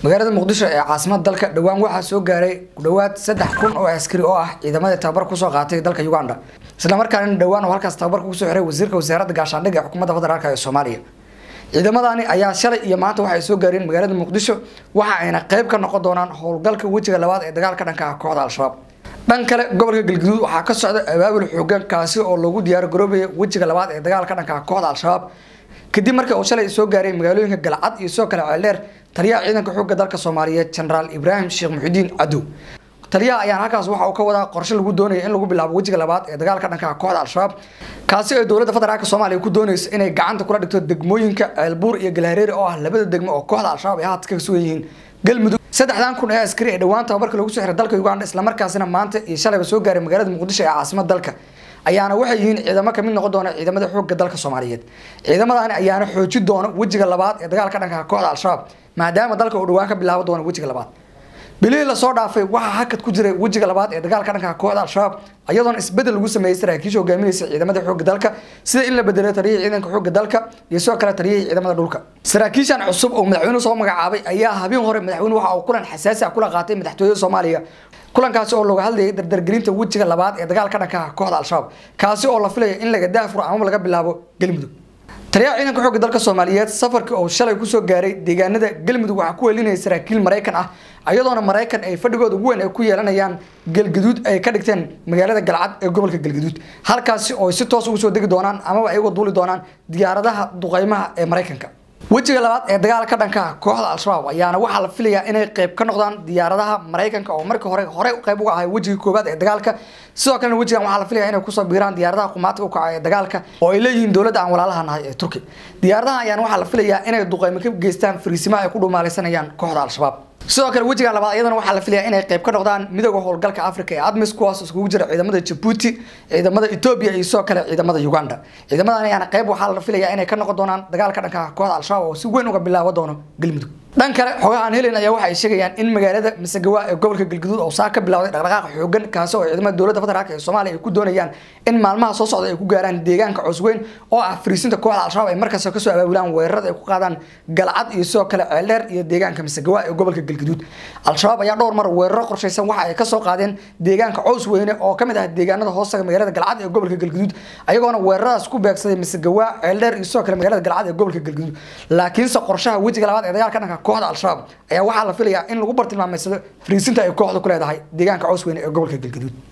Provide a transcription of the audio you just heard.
magaalada muqdisho ee caasimada dalka dhowaan waxaa soo gaaray ku dhowaad saddex kun oo askari oo ah ciidamadii tababar kusoo qaatay dalka uganda islamarkaana dhowaan oo halkaas tababarka kusoo xiray wasiirka wasaaradda gaashaandhigga ee xukuumadda federaalk ee soomaaliya ciidamadani ayaa shalay iyo maanta waxay soo gaareen magaalada muqdisho waxa ayna qayb ka noqon doonaan howlgalka wejiga labaad ee dagaalka dhanka ah kooxda al-shabaab dhan kale gobolka galgaduud waxaa ka socda abaabul xoogan kaasi oo loogu diyaar garoobaya wejiga labaad ee dagaalka dhanka ah kooxda al-shabaab kadib markii uu shalay soo gaaray magaalooyinka galcad iyo sidoo kale ceeldheer taliyaha ciidanka xoogga dalka soomaaliyeed genaraal ibraahim sheekh muxidiin cadow taliyaha ayaan halkaas waxa uu ka wadaa qorshe lagu doonaya in lagu bilaabo wejiga labaad ee dagaalka dhanka kooxda al-shabaab kaasi oo dowladda federaalk soomaaliya ku doonayso inay gacanta kula dhigto degmooyinka ceelbuur iyo galhareeri oo ah labada degmo oo kooxda al-shabaab ay haatan ka sugan yihiin galmudug saddexdan kun ee askari ee dhowaan tababarka lagu soo xiray dalka uganda islamarkaasina maanta iyo shalayba soo gaaray magaalada muqdisho ee caasimada dalka ayaana waxay yihiin ciidamo kamid noqon doona ciidamada xoogga dalka soomaaliyeed ciidamadani ayaana xooji doona wejiga labaad ee dagaalka dhanka kooxda al-shabaab maadaama dalka uu dhowaan ka bilaabo doono wejiga labaad bilihii lasoo dhaafay waxaa hakad ku jiray wejiga labaad ee dagaalka dhanka kooxda al-shabaab iyadoona isbedel lagu sameeyey saraakiisha hogaaminaysa ciidamada xoogga dalka sida in la bedelo taliyihii ciidanka xoogga dalka iyo sidoo kale taliyihii ciidamada dhulka saraakiishan cusub oo madaxweynuhu soo magacaabay ayaa habeen hore madaxweyne waxa uu kulan xasaasi ah kula qaatay madaxtooyada soomaaliya kulankaasi oo looga hadlayay dardargelinta wejiga labaad ee dagaalka dhanka kooxda al-shabaab kaasi oo la filaya in laga daafuro amaba laga bilaabo galmudug taliyaha ciidanka xoogga dalka soomaaliyeed safarkii oo shalay kusoo gaaray deegaanada galmudug waxaa ku helinaya saraakiil maraykan ah iyadoona maraykan ay fadhigooda ugu weyn ay ku yeelanayaan galgaduud ay ka dhigteen magaalada galcad ee gobolka galgaduud halkaasi oo si toos ugu soo degi doonaan amaba ay uga duuli doonaan diyaaradaha duqeymaha ee maraykanka wejiga labaad ee dagaalka dhanka kooxda al-shabaab ayaana waxaa la filayaa inay qayb ka noqdaan diyaaradaha maraykanka oo markii hore hore qayb uga ahay wejiga koowaad ee dagaalka sidoo kalena wejigan waxaa la filaya inay kusoo biiraan diyaaradaha qumaadka u kaca ee dagaalka oo ay leeyihiin dowladda aan walaalaha nahay ee turki diyaaradaha ayaana waxaa la filayaa inay duqeymo ka geystaan fariisimaha ay ku dhumaalaysanayaan kooxda al-shabaab sidoo kale wejiga labaad iyadana waxaa la filayaa inay qayb ka noqdaan midooda howlgalka africa ee admis kuwaas iskugu jira ciidamada jabuuti ciidamada etoobiya iyo sidoo kale ciidamada uganda ciidamadan ayaana qayb waxaa la filayaa inay ka noqon doonaan dagaalka dhanka kooxda al-shabaab oo si weyn uga bilaabo doono galmudug dhan kale xogaha aan helen ayaa waxa ay sheegayaan in magaalada masagawa ee gobolka galgaduud oo saa ka bilowday dhaqdhaqaaq xoogan kaasi oo ciidamada dowladda federaalk ee soomaaliya ay ku doonayaan in maalmaha soo socda ay ku gaaraan deegaanka cusweyn oo ah fariisinta kooxda al-shabaab ay markasta kasoo abaabulaan weerarada ay ku qaadaan galcad iyo sidoo kale ceeldheer iyo deegaanka masagawa ee gobolka galgaduud al-shabaab ayaa dhowr mar weeraro qorshaysan waxa ay kasoo qaadeen deegaanka cows weyne oo kamid ah deegaanada hoostaga magaalada galcad ee gobolka galgaduud ayagoona weeraradaas ku beegsaday masagawa ceeldheer iyo sidoo kale magaalada galcad ee gobolka galgaduud laakiinse qorshaha wejiga labaad ee dagaalka dhanka kooxda al-shabaab ayaa waxaa la filayaa in lagu bartilmaameysado fariisinta ay kooxda ku leedahay deegaanka cows weyne ee gobolka galgaduud